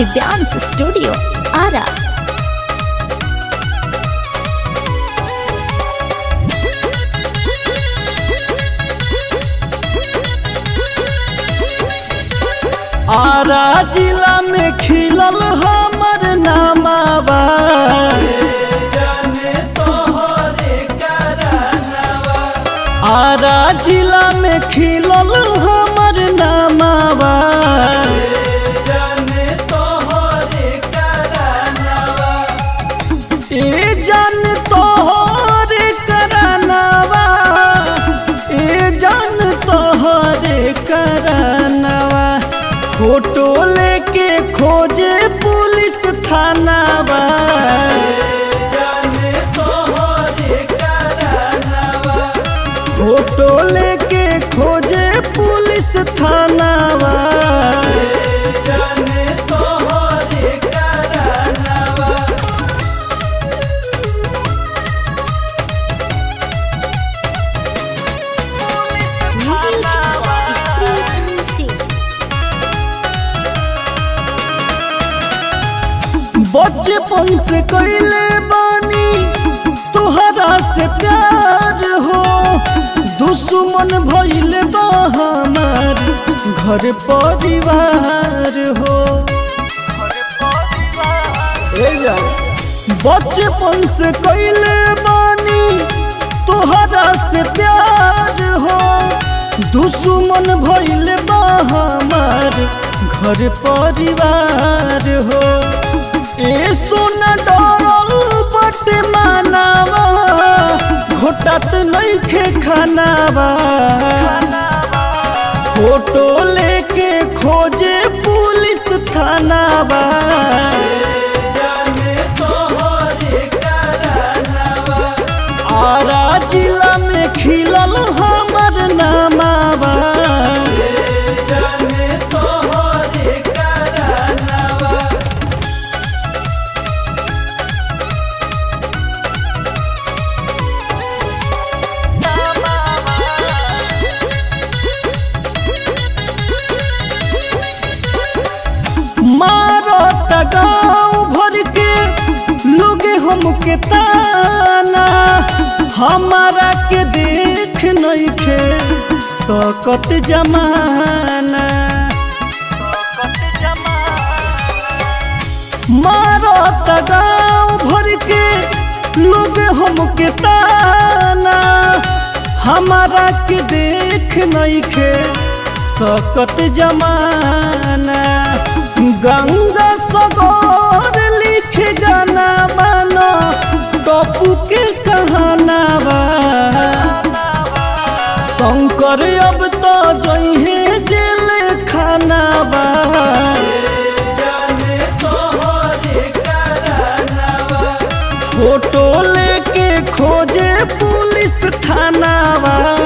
Divyansh studio Ara Ara जिला में खिलल हमर नामावा आरा जिला में खिलल हमर नामावा ए जान तोहरे करानावा ए जान तोहरे करानावा फोटो लेके खोजे पुलिस थानावा फोटो लेके खोजे पुलिस थानावा बचपन से कैले बानी तोहरा से प्यार हो दुश्मन भइल बा हमार घर परिवार हो ए जा बचपन से कैले बानी तोहरा से प्यार हो दुश्मन भइल बा हमार घर परिवार हो ए सोना डरल बट मानावा घोटत नइखे खानावा फोटो लेके खोजे पुलिस थानावा आरा जिला में खिलल हमर नामावा मारत गाँव भर के लोग हमके ताना हमारा के देख नइखे सकत जमाना मारत गाँव भर के लोग हमके ताना हमारा के देख नइखे सकत जमाना गंगा सगोर लिख गाना बनो टपू के कहानावा शंकर अब तो जइहे जेल खानावा फोटो लेके खोजे पुलिस थानावा